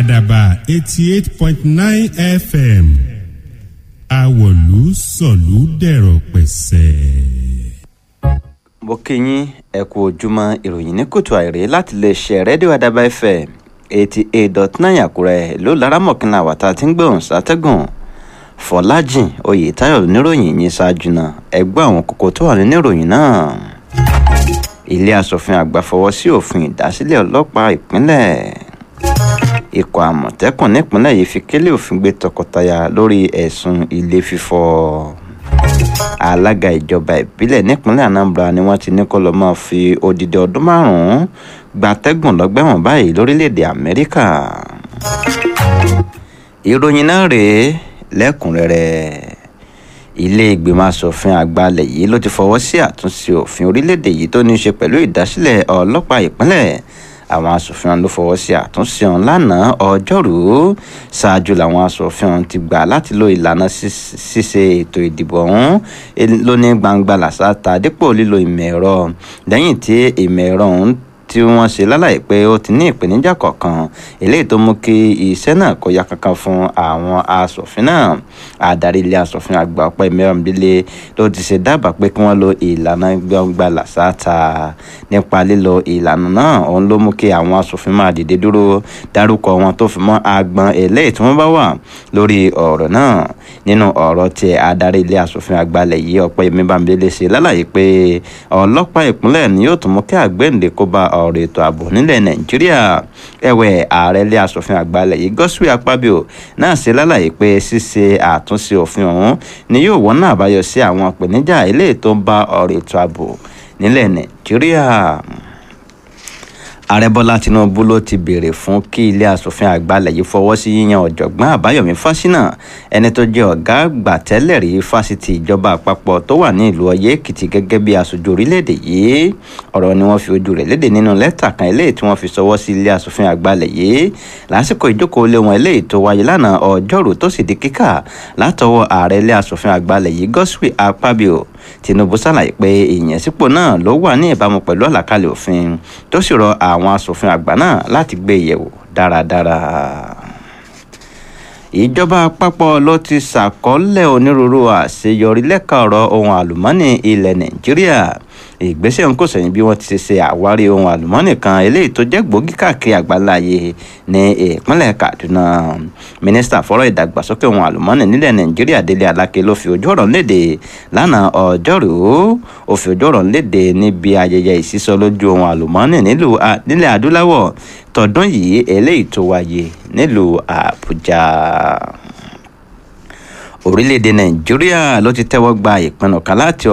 àdàbà eighty eight point nine fm àwọ̀lú sọ̀lú dẹ̀rọ̀ pẹ̀sẹ̀. mo kí yín ẹ kú ojúmọ́ ìròyìn ní kùtù àìrè láti lè ṣe rédíò àdàbà fm eighty eight dot nine àkúrẹ́ ló lára mọ̀kínlá wàtá tí ń gbóhùn sátẹ́gùn fọlájìn oyètáyọ̀ níròyìn yìí ṣáájú náà ẹgbẹ́ àwọn kókó tó wà nínú ìròyìn náà ilé asòfin àgbà fọwọ́ sí òfin ìdásílẹ̀ ọlọ́pàá ìpínlẹ̀ ikọ̀ àmọ̀tẹ́kùn nípínlẹ̀ yìí fi kélé òfin gbé tọkọtaya lórí ẹ̀sùn ilé fífọ́ alága ìjọba ìbílẹ̀ nípínlẹ̀ anambra ni wọ́n ti ní kó lọ́ọ́ máa fi odidi ọdún márùn-ún gbatẹ́gùn lọ́gbẹ̀wọ̀n báyìí lórílẹ̀‐èdè amẹ́ríkà ìròyìn náà rèé lẹ́kùnrẹ́rẹ́ ilé ìgbìmọ̀ asòfin àgbà ilẹ̀ yìí ló ti fọwọ́ sí àtúnṣe òfin orílẹ̀‐èdè yìí tó ní í ṣe pẹ̀lú ìdásílẹ̀ ọlọ́pàá ìpínlẹ̀ àwọn asòfin ọ̀hún ló fọwọ́ sí àtúnṣe ọ̀hún lánàá ọjọ́rùú ṣáájú làwọn asòfin ọ̀hún ti gbà láti lo ìlànà ṣíṣe ètò ìdìbò ọ̀hún lóní gbangba làṣàtà dípò lílo ìmọ̀ ẹ̀rọ lẹ́yìn tí ìmọ̀ ẹ̀rọ ọ̀hún tí wọ́n ṣe lálàyé pé ó ti ní ìpèníjà kọ̀ọ̀kan eléyìí tó mú kí iṣẹ́ náà kó ya kankan fún àwọn asòfin náà adarí ilé asòfin àgbà ọ̀pẹ́ mìíràn délé ló ti ṣe dábàá pé kí wọ́n lo ìlànà gbangba làṣáta nípa lílo ìlànà náà òun ló mú kí àwọn asòfin máa dìde dúró dárúkọ wọn tó fi mọ́ agbọn eléyìí tí wọ́n bá wà lórí ọ̀rọ̀ náà nínú ọ̀rọ̀ tí adarí ilé asòfin àgbà lẹ̀ yìí ọ̀pẹ́ mìíràn délé ṣe lálàyé pé ọlọ́pàá ìpínlẹ̀ ni yóò tún mú kí àgbẹ̀ǹde kó bá ọ̀rọ̀ ètò ààbò nílẹ̀ nàìjíríà ẹ̀wẹ̀ ààrẹ ilé asòfin àgbàlẹ̀ yìí gọ́sùwì apábíò náà ṣe lálàyé pé ṣíṣe àtúnṣe òfin ọ̀hún ni yóò wọ́n náà àbáyọ sí àwọn ìpèníjà eléyìí tó ń bá ọ̀rọ̀ ètò ààbò nílẹ̀ nàìjíríà ààrẹ bọ́lá tinubu ló ti béèrè fún kí ilé asòfin àgbàlẹ̀ yìí fọwọ́ sí yíyan ọ̀jọ̀gbọ́n àbáyọ̀mí fásinà ẹni tó jẹ́ ọ̀gá àgbà tẹ́lẹ̀ rí fásitì ìjọba àpapọ̀ tó wà ní ìlú ọyẹ́ èkìtì gẹ́gẹ́ bí aṣojú orílẹ̀-èdè yìí ọ̀rọ̀ ni wọ́n fi ojú rẹ̀ léde nínú lẹ́tà kan eléyìí tí wọ́n fi sọwọ́ sí ilé asòfin àgbàlẹ̀ yìí lásìkò ìjókòó lé wọn eléyìí tó wáyé lánàá ọjọ́rú tó sì di kíkà látọwọ́ ààrẹ ilé asòfin àgbàlẹ̀ yìí gọ́sùwì apábíò tinubu ṣàlàyé pé ìyànsípò náà ló wà ní ìbámu pẹ̀lú àlàkalẹ̀ òfin tó sì rọ àwọn asòfin àgbà náà láti gbé yẹ̀wò dáradára ìjọba àpapọ̀ ló ti ṣàkọọ́lẹ̀ onírúurú àṣeyọrí lẹ́ka ọ̀rọ̀ ohun àlùmọ́ọ́nì ilẹ̀ nàìjíríà ìgbésẹ̀ ń kò sẹ́yìn bí wọ́n ti ṣe àwárí ohun àlùmọ́ọ́nì kan eléyìí tó jẹ́ gbòógì káàkiri àgbáláyé ní ìpínlẹ̀ kaduna mínísítà fọ́rọ̀ ìdàgbàsókè ohun àlùmọ́ọ́nì nílẹ̀ nàìjíríà délé aláké ló fi ojú ọ̀rọ̀ léde lánàá ọjọ́rùú ó fi ojú ọ̀rọ̀ léde níbi ayẹyẹ ìsísọ lójú ohun àlùmọ́ọ́nì nílẹ̀ adúláwọ̀ tọdún yìí eléyìí tó wáyé nílùú àbújá orílẹ̀-èdè nàìjíríà ló ti tẹ́wọ́ gba ìpinnu kan láti